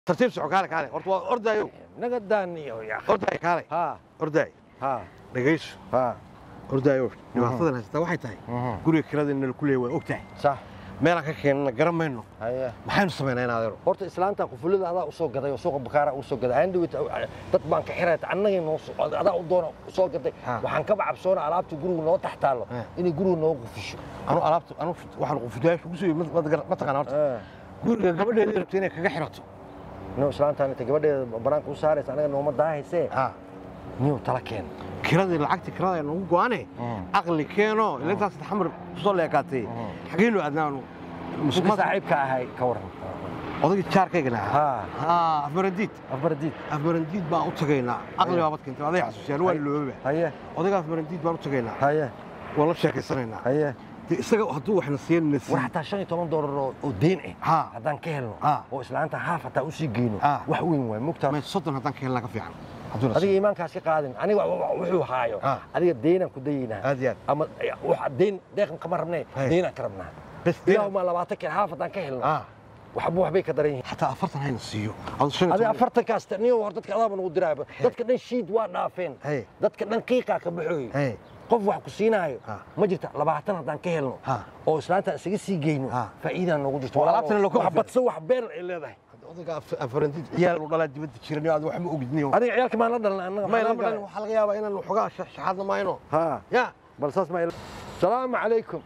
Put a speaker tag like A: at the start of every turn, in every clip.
A: tartiib soco kaale kaale horta waa ordaayo
B: naga daaniyo ya
A: ordaay kaale
B: ha
A: ordaay
B: ha
A: dhegayso
B: ha
A: ordaayo dhibaatadan haysataa waxay tahay guriga kirada inala ku leeyahay waa og tahay
B: sax
A: meelaan ka keenana garan mayno
B: haye
A: maxaynu samaynaa in adeero
B: horta islaanta qufulada adaa usoo gaday oo suuqa bakaara usoo gaday andhawit dad baan ka xirayta annagay noo soo adaa u doona usoo gaday
A: Ha.
B: waxaan kaba cabsoona alaabta guriga noo tax taallo
A: Ha.
B: inay guriga noo qufisho
A: anu alaabta anu waxaan qufudayaasha ugu soo ma taqaan horta guriga gabadheedii rabtay inay kaga xirato
B: no islaantaan inta gabadheeda banaanka u saaraysa anaga nooma daahaysee
A: ha
B: niyow tala keen
A: kiradii lacagtii kirada ay nagu go-ane aqli keeno ila intaas xamar kusoo leekaatay xageenu aadnaanu
B: ninka saaxiibka ahay ka waran
A: odagii jaarkaygana
B: Ha.
A: ha afbarandiid
B: afbardiid
A: afbarandiid baan u tagaynaa aqli baa bad keentay aday xasuusiyaan waa loobaba
B: haye
A: odaga afbarandiid baan u tagaynaa
B: haye
A: waa la sheekaysanaynaa
B: haye
A: dee isaga hadduu waxna siiyan na
B: war
A: siiy
B: xataa shan iyo toban doolar oo oo deen
A: Ha.
B: ah haddaan ka helno
A: Ha.
B: oo islaanta haaf hataa usii geyno
A: Ha.
B: wax weyn waay mugtaa
A: may soddon haddaan ka helnaa ka fiican hadduu na
B: adiga
A: siiyo
B: iimaankaas ka qaadin aniga wa- wa- wuxuu haayo
A: Ha.
B: adiga deynaan ku dayaynaa
A: aad iyo aad
B: ama waxa deyn deeqan kama rabnee
A: Hey.
B: deynaan ka rabnaa
A: bes
B: ilaahuma labaatan keen haaf haddaan ka helno
A: ha
B: waxba waxbay ka daran yihiin
A: xataa afartan hayna siiyo aduu shan iyo
B: adiga
A: toban-
B: afartankaas niyo hor dadka adaaba nagu diraaba dadka dhan shiid waa dhaafeen
A: Hey.
B: dadka dhan qiiqaa ka baxooy
A: Hey.
B: qof wax ku siinaayo
A: Ha.
B: ma jirta labaatan haddaan ka helno
A: Ha.
B: oo islaanta isaga sii geyno
A: Ha.
B: faa'iidaan noogu jirto
A: Waa alaabtana loo kala
B: wax badsan wax been ay leedahay
A: odaga af- afbarandiid ciyaal u dhalaa dibadda jiran aad wax ma ogidniyo
B: adiga ciyaalka maan la dhalan annaga
A: may
B: maxaa
A: lama
B: laga
A: dhalin waxaa laga yaabaa inaan waxoogaa shaxaadna mayno
B: ha
A: ya
B: bal saas ma salaamu calaykum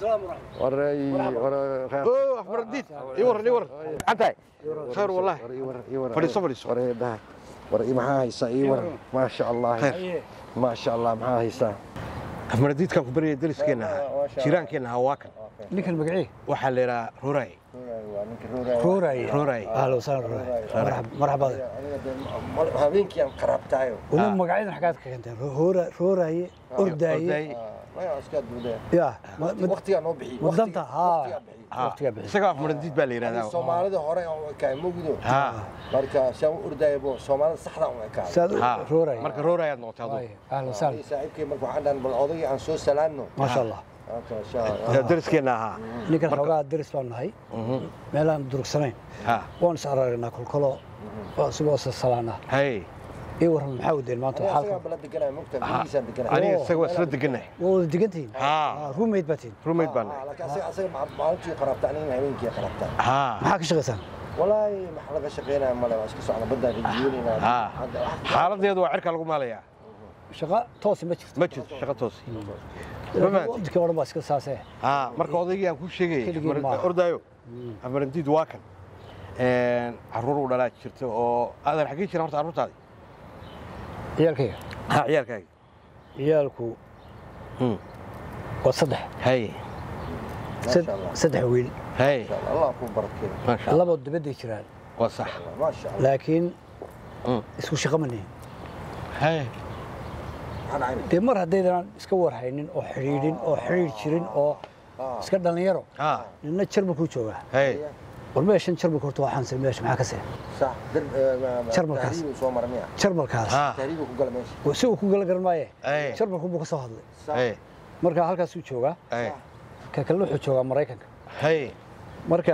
B: waray
A: oo afbarandiid ii waran ii waran antahay khayr wallahi Fadhiiso, fadhiiso.
B: war i maxaa haysaa ii waran maasha allah
A: Khayr.
B: maasha allah maxaa haysaa
A: afbarandiidkaan ku baryaya dariskeenna ahaa jiraankeenna ahaa waa kan
C: ninkan magacii
A: waxaa la yidhaha ruray
C: ruuraye
A: ruray
C: ahlan wasahlan ruuraye Marxab- marxabada
B: habeenkii aan qaraabtaayo
C: weliba magacyadan xaggaad ka keenteen Roora- ruuraye ordaaye ya ma- ma-
B: waqtigaa noo bixiy
C: mudanta haa
A: Ha,
C: waqtigaa bixi
A: isaga afbarandiid baa la yidhahdaa
B: soomaalida hore kaa mogdo
A: ha
B: marka saan u ordayabo soomaalida saxda un ekaa
C: saad
A: ha
C: ruuraye
A: marka ruray aad noqotay aduu
C: Waaye, ahlan wasahlan
B: saaxiibkay marka waxaan dhahan bal odagii aan soo salaanno
C: maasha allah
A: dariskeenna ahaa
C: ninkan xoogaa deris baan nahay meelaan durugsanayn
A: ha
C: waan is aragnaa kolkolo isagoo salaana
A: hay
C: ii waran maxaa wadeen maanta xaalka
B: bala deganaya mogta gurigiisaan deganaya
A: aniga
C: Oo,
A: isaga waa isla degannahay
C: waa wada degantihiin
A: Ha.
C: ruumayd baa tihiin
A: rumayd baan nahay
B: laakiin asaga asaga maalintii qaraabta anigana habeenkii qaraabta
A: ha
C: maxaa ka shaqaysaan
B: walaahi maxa laga shaqaynaya male waa iska socda baddaan rijiyoonayna
A: ha xaaladeedu waa cirka lagu maalayaa
C: shaqa toosi ma jirto
A: ma jirto shaqo toos Ma fahanti?
C: waddankii oo dhan baa iska saasee
A: ha marka odaygii aan kuu sheegayay
C: Keligii
A: Afbar-
C: maaha.
A: ordaayo afbarandiid waa kan caruur u dhalaa jirta oo adeer xaggee jira horta carruurtaadi
C: ciyaalkayga
A: ha ciyaalkaaga
C: ciyaalku
A: Hmm.
C: waa saddex
A: hay
C: Sad- saddex wiil
A: hay
B: allah ku barakeeyo
A: maasha allah
C: laba dibadday jiraan
A: waa sax
B: maasha allah
C: laakiin
A: Hmm.
C: isku shaqo ma nihin
A: hay
B: maxaan cayna
C: dee mar haddaydan iska warhaynin oo xidhiidhin oo xidhiidh jirin oo iska dhallinyaro
A: ha
C: nina jarmalkuu joogaa
A: hay
C: war meeshan jarmalka horta waa xansan meesha maxaa ka see
B: sax dar
C: Jarmalkaas.
B: tahriibu soo mara miya
C: jarmalkaas
A: ha
B: tahriibu ku gala meesha
C: si uu ku gala garan maaye
A: Ay.
C: jarmalku buu ka soo hadlay
A: hay
C: marka halkaasuu joogaa
A: hay
C: ka kalena wuxuu joogaa maraykanka
A: hay
C: marka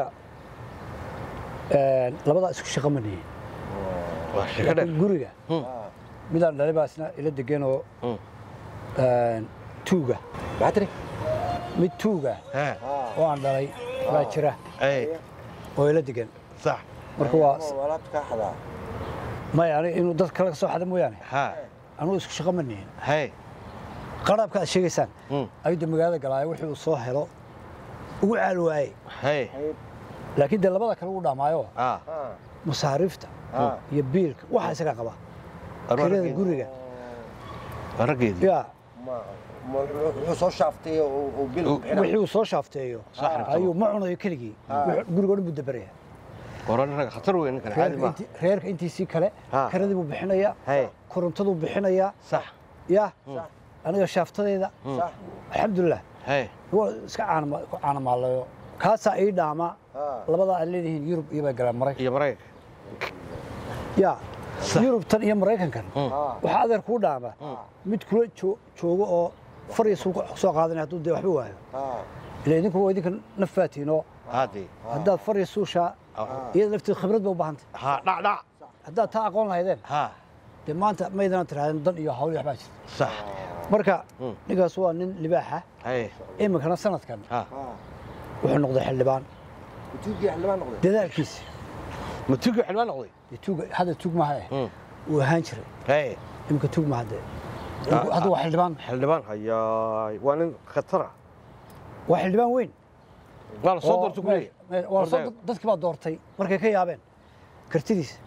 C: een, labadaa isku shaqo ma nihin
A: waa shaqo dheer
C: laakiin guriga midaan dhalay baa isna ila degan oo
A: Hmm.
C: een, tuuga
B: maxaa tiri
C: mid tuuga
A: ha
C: oo aan dhalay baa jira
A: hay
C: oo ila degan
A: sax
C: marka waa
B: alaabta kaa xadaa
C: maya ani inuu dad kale ka soo xada mooyaane
A: ha
C: anugu isku shaqo ma nihin
A: hay
C: qaraabka aad sheegaysaan
A: Hmm.
C: ayuu magaalada galaayo wixii uu soo helo ugu caal waayey
A: hay
C: laakiin dee labada kale uu dhaamaayo
A: ha
C: masaariifta
B: Ah.
C: iyo biilka waxa isagaa qaba kirada guriga
A: waa raggeedii
C: yaa
B: ma ma- wuxuu soo shaaftay oo uu bil ku bixinaa
C: wixii uu soo shaafteeyo
A: Sax rabto.
C: ayuu ma cunayo keligii Wuxuu- guriga oo dhan buu dabaraya
A: waran rag khatar weyn ninkan caadi
C: reerka
A: maaha
C: intii- reerka intiisii kale
A: Ha.
C: kiradii buu bixinayaa
A: hay
C: korontaduu bixinayaa
A: sax
C: yaa aniga shaaftadeeda
B: sax
C: alxamdulilah
A: hay
C: waa iska caanama- ku caanamaalayo kaasaa ii dhaama
B: Ah.
C: labadaa aan leedihiin yurub iyo bay galaan maraykan
A: iyo maraykanka
C: yaa yurubtan iyo maraykankan
B: Ah.
C: waxaa adeer kuu dhaama mid kula joo- joogo oo fariya suu soo qaadanaya hadduu dee waxba waayo
B: Ah.
C: ila idinku waa idinka nafaatiin oo
A: haddii
C: haddaad fariya suushaa iyada lafteedu khibrad bay u baahantay
A: ha dhac dhac
C: haddaad taa aqoon lahaydeen
A: ha
C: dee maanta maydana tirahdeen dan iyo hawl iyo waxbaa jirta
A: sax
C: marka
A: Mm.
C: ninkaas waa nin libaaxa
A: haye
C: iminkana sanadkan
A: ha
C: wuxuu noqday xildhibaan
B: tuugii xildhibaan noqday
C: dadaalkiisa
A: ma tugi xilwaan noqday
C: dee tuug hadda tuug maaha eh
A: Mm.
C: wuu ahaan jiray
A: haye
C: iminka tuug maaha dee
A: Ah,
C: hadda waa xildhibaan
A: xildhibaan hayaay waa nin khatara
C: waa xildhibaan weyn
A: waa la soo
C: oo
A: doorta ku
C: me-
A: leeyahay
C: me- waa la soo
A: Ordaaga.
C: dadkii baa doortay markay ka yaabeen kartidiisa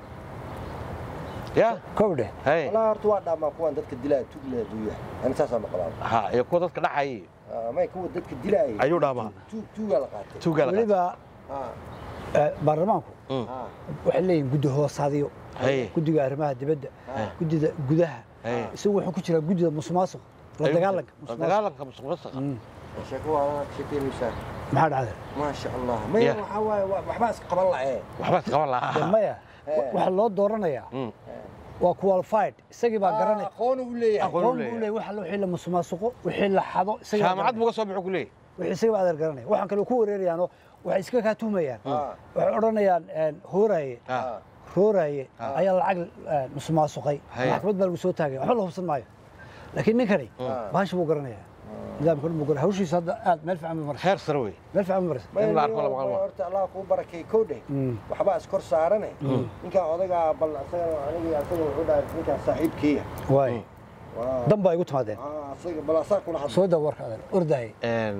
A: ya
C: kow dheh
A: haye
B: walaa horta waa dhaamaa kuwan dadka dilaya tuug leh duuya ani saasaa maqlaa
A: ha iyo kuwa dadka dhacayay
B: may kuwa dadka dilaayay
A: ayuu dhaamaa
B: tuug tuugaa la qaatay
A: tuugaa la qaatay.
C: weliba
B: Ah,
C: eh, baarlamaanku
A: Mm.
B: ah,
C: waxay leeyihin guddi hoosaadiyo
A: haye
C: guddiga arrimaha dibadda
B: ah.
C: guddida gudaha
A: haye
C: isagu wuxuu ku jiraa guddida musuqmaasuq la dagaalanka
A: la
C: musuqmaasuq
A: dagaalanka musuqmaasuqa
C: Mm.
B: sheeko waa sheekeynaysaa
C: maxaa dhacday
B: maasha allah maya
A: Yeah.
B: waxaa waaye wa- waxbaa iska qaban la'ee
A: waxba isqaban
C: dee
A: lahaa
C: maya
B: Eh.
C: waxa loo dooranayaa
A: Mm.
C: waa qualified isagii baa garanay
B: aqoon uu leeyahay
A: Aqoon.
C: aqoon
A: leeyahay.
C: buu leeyahay waxa la- wixii la musuqmaasuqo wixii la xado isagii baa
A: jaamacad
C: garanaya.
A: buu ka soo baxo ku leeyahay
C: wixii isagii baa adeer garanaya waxaan kale ku wareerayaanoo waxay iska kaa tuhmayaan
B: Ah,
C: waxay odhanayaan een, hooraaye
A: Ah.
B: ah.
C: rooraaye
A: Ah.
C: ayaa lacag een, musuqmaasuqay
A: Haya.
C: maxkamad baa lagu soo taagay waxba la hubsan maayo laakiin ninkani
B: Ah.
C: bahasha buu garanaya nidaamka dhan buu garanaya hawshiisa hadda aad meel fiican bay maraysa
A: heer sare wey
C: meel fiican bay maraysa
B: Maya,
A: In la arko
B: niyo,
A: la maqlo.
B: horta allah kuu barakay kow dheh
C: Mm.
B: waxbaa iskor saarane ninkaan odagaa bal asaga anigii asaga wuxuu dhahay ninkaan saaxiibkeeya
C: waay
B: Waa-
C: dan baa igu timaadeen
B: Ah, asaga bal asaa kula hadla
C: soo daa warka adeer ordaaye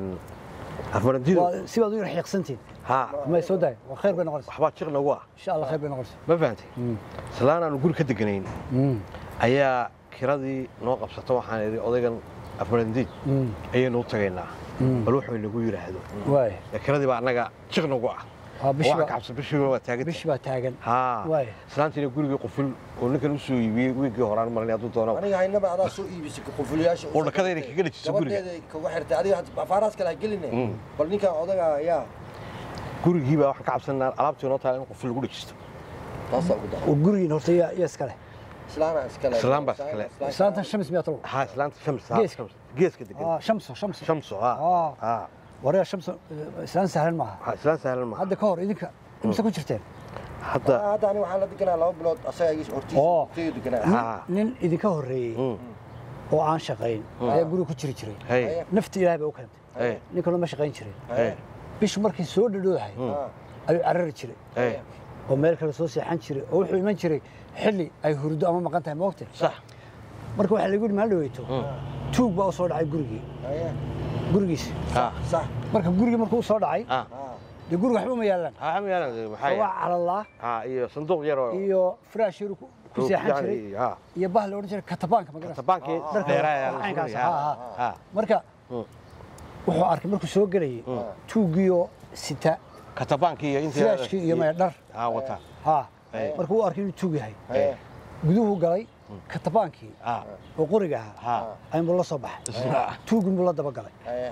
A: afmarantidu
C: waa si baad u yar xiiqsantiin
A: ha
C: may soo daay waa khayr bay noqonaysa
A: waxbaa jiq nagu ah
C: insha allah khayr bay noqonaysa
A: ma fahantay
C: Mm.
A: islaan aanu guri ka deganayn
C: Mm.
A: ayaa kiradii noo qabsata waxaan idhi odaygan afmarantiid
C: Mm.
A: ayaynu u tagaynaa
C: Mm.
A: bal wuxuu inagu yidhaahdo
C: waay
A: Ee, kiradii baa annaga jiq nagu ah
C: waa bishi
A: waxaan ka
C: baa
A: cabsan bishii waa taagan
C: bishi baa taagan
A: ha
C: Waay.
A: islaantiina gurigii quful oo ninkan u soo iibiyey wiigii horaan marin hadduu doono
B: aniga haynaba adaa soo iibisay qufulyaasha
A: Oo dhakada inay kaga dhajiso guriga.
B: gabadheeda kaga xirtay adiga had- afaaraas kale ha geline
A: Mm.
B: bal ninkaan odagaa yaa
A: gurigii baa waxaan ka cabsanaa alaabtii noo taala in quful lagu dhajisto
B: taasaa ugu dara
C: oo gurigiin horta yaa yaa iskale
B: islaana iskale
A: Islaan baa iskale.
C: islaantan shams miyaa talow
A: ha islaanta shams ha,
C: Geeska.
A: shams. geeska degan
C: ah shamso shamso
A: shamso ha
C: Ah.
A: ha
C: waryaa shamso eh, islaan sahlan maaha
A: ha islaan sahlan maaha
C: hadda ka hor idinka imse ku jirteen
A: hadda
B: hadda ani waxaan la deganaa laba bilood asaga igi hortiisa
C: Oo.
B: hortaydu deganaa
A: Ha.
C: nin nin idinka horreeyey
A: Mm.
C: oo aan shaqayn ayaa guriga ku jiri jiray
A: hey
B: Haya.
C: nafti ilaahay bay u keentay
A: hey
C: ninkanoo ma shaqayn jirin
A: hey
C: bishu markii soo dhadhoodahay
B: Ah,
C: ayuu carari jiray
A: hey
C: oo meel kale soo seexan jiray oo wuxuu iman jiray xilli ay hurdo ama maqan tahay moogte
A: sax
C: marka waxaa lagu yidhi maal dhaweyto tuug baa u soo dhacay gurigii
B: haya.
C: gurigiisi
A: ha
B: sax
C: marka gurigii markuu u soo dhacay
A: ha
B: Ah,
C: dee guriga waxba uma yaalaan
A: ha ma yaalan maxaa
C: waa calalaa
A: ha iyo sanduuq yar oo
C: iyo firaash yar ku ku seexan jiray
A: ha
C: iyo bah la odhan jiray katabaanka magarasa
A: tabaankii
C: Dharka
A: dheeraa
C: caynkaas,
A: ha
C: ha,
A: ha
C: marka
A: Mm.
C: wuxuu arkay markuu soo gelayay tuugiyo sita
A: katabaankii iyo intii
C: firaashkii iyo maya dhar
A: ha wata
C: ha
A: Hey.
C: marka uu arkay inuu tuug yahay
B: haya.
C: guduhu galay katabaankii
A: ha
C: oo qoriga ahaa
A: ha
C: ayunbuu la soo baxay
A: isla
C: tuugin buu la daba galay
B: haya.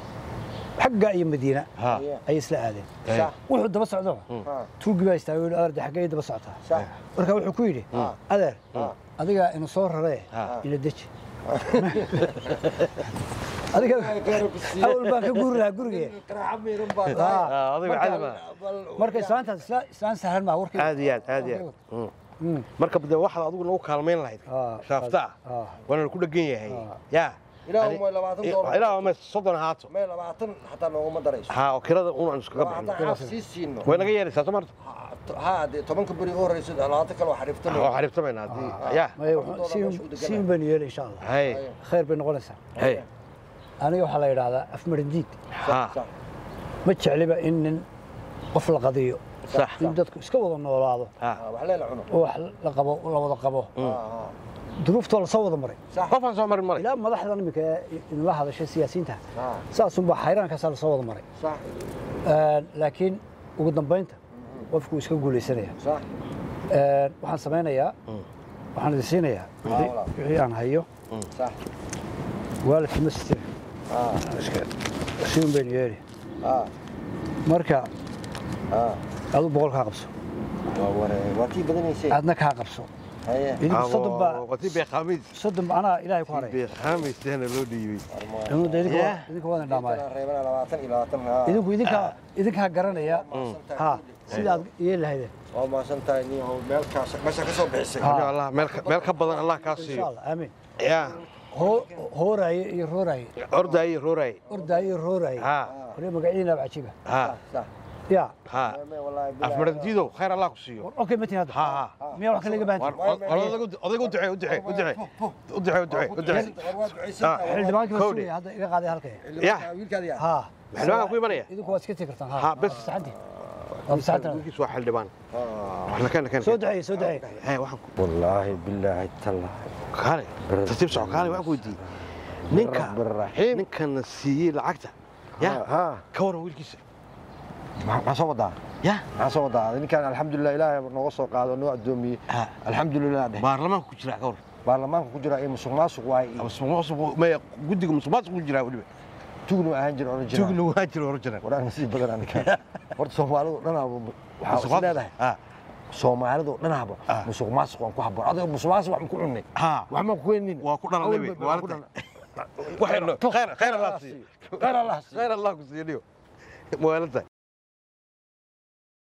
C: xagga iyo madiina
A: ha
C: ayay isla aadeen
A: hey
B: sax
C: wuxuu daba socdaba
B: Ah,
C: tuugii baa istaagay wuxuu adeer xaggee daba socotaa
B: sax
C: marka wuxuu ku yidhi
B: Ah.
C: adeer
B: Ah.
C: adigaa inu soo raree
A: Ah.
C: ila deji adiga awal baan ka guuri lahaa gurigee
B: Qaraaca miiran baa
C: Ah.
B: tahay.
A: Ah, adiga
B: Marka-
A: caadi ma.
B: bal-
C: marka islaantaas isla- islaan sahlan maa warkii
A: aad iyo aad aad iyo aad Mm.
C: Mm.
A: marka de waxaad adigu nagu kaalmayn lahayd
C: Ah,
A: shaafta
C: ah.
A: waana ku dhegan yahay
C: Ah.
A: ya
B: Ilaa
A: Ani-
B: uma labaatan doolar.
A: ilaa ma soddon ahaato
B: Mee labaatan xataa nooguma darayso
A: ha oo kirada un aan iskaga
B: haddaan
A: bixino
B: xaaf sii siino
A: way naga yeelaysaa soo marta
B: ha dee tobanka beri u horeyso labaatan kale waa xariifta
A: oo xariibtamayna haddii ya
C: Maya,
B: Toban doolar
C: si-
B: meesha u deganaa.
C: si un baynu yeeli insha allah
A: hay
C: khayr bay noqonaysaa
A: hay
C: aniga waxaa la yidhaahdaa afmarindiid
A: ha
B: sax
C: ma jecliba in nin qof la qadiyo
A: sax
C: in dadku iska wada noolaado
A: ha
B: Ah, wax leela cuno
C: oo wax la qabo la wada qabo
B: Ah, ah.
C: duruuftoo lasoo wada maray
B: sax
A: qofaan soo marin maray
C: ilaa madaxdan iminka ee inala hadashay siyaasiyiinta
B: Ah,
C: saasunbaa xayraankaasaa lasoo wada maray
B: sax
C: Een, laakiin ugu dambaynta qofku wuu iska guulaysanaya
B: sax
C: Een, waxaan samaynayaa waxaan idin siinayaa wixii-
B: walaal.
C: wixii aan hayo
B: sax
C: waalidkii ma sitin
B: ah
C: iska si un baynu yeeli
B: ah
C: marka
B: ah
C: adu boqol kaa qabso
B: waa ware waa tii badanaysay
C: aadna kaa qabso
B: haye
C: idinku soddon baa
A: wati beeqaamiis
C: soddon ba anaa ilaahay ku haray
A: beeqaamiisteena loo dhiibay
C: inuu de idinka
A: Yeah.
C: idinka wadan dhaamaaya
B: reebana labaatan iyo labaatan haa
C: idinku idinka idinkaa garanaya ha sida aad yeeli lahaydeen
B: waa mahadsan tahay nin oo meelkaas meesha ka soo bixisay
C: Ha.
A: Ya allah meel ka- meel ka badan allah kaa
C: insha
A: siiyo
C: allah aamin
A: ya
C: hoo hooraaye iyo rooraaye
A: ordaaye rooraye
C: ordaaye iyo rooraaye
A: ha
C: waree magacyadiina waa cajiiba
A: ha
B: sax
C: ya
A: ha
B: Meme, wallaahi bilaahi.
A: afmarantiidow khayr allah ku siiyo
C: okay matin hadda
A: ha ha
C: miyaa wax kale iga baahan
A: War- war- odayga odayga u ducee u ducee u ducee u ducee u ducee u ducee
B: War waa ducaysan tahay.
C: xildhibaankii baa
A: Kowdhi.
C: sugaya hadda iga qaaday halkay
A: Ya.
B: wiilkaadi ah
C: ha
A: xildhibaan ku imanaya
C: idinku waad iska tegi kartaan
A: Ha, bes.
C: saxantii waa saxantii
A: wiilkiis waa xildhibaan waxna keen keen
C: soo duceeye soo duceeye
A: hee waxaan ku
B: wallaahi bilaahi tallah
A: kaale tartiib soco kaale waxaan ku weydiiyey ninka
B: Raxiim.
A: ninkana siiyey lacagta ya
B: ha
A: ka waran wiilkiisa
B: maxaa soo wadaa
A: ya
B: maxaa soo wadaa ninkan alxamdulilah ilaahay nooga soo qaado noo addoomiyey
A: Ha.
B: alxamdulilah dheh
A: baarlamaanka ku jira ka waran
B: baarlamaanka ku jira ee musuq maasuq waaye iyo
A: musuqmaasuq maya guddiga musuqmaasuq ku jira weliba
B: tugnu ahaan jira oran jira
A: tuugna waa jira hor jira
B: waraan nasiib badan aniga horta soomaalidu dhanaaba waxaa is leedahay
A: ha
B: soomaalidu dhanaaba
A: Ah.
B: musuq maasuq waan ku habboon adiga musuq maasuq wax ma ku cunnay
A: ha
B: wax ma ku weynin
A: waa ku dhalanay be waa ku khayr khayr allah siiyo
B: khayr allah
A: khayr allah ku siiyo niyo muwaalada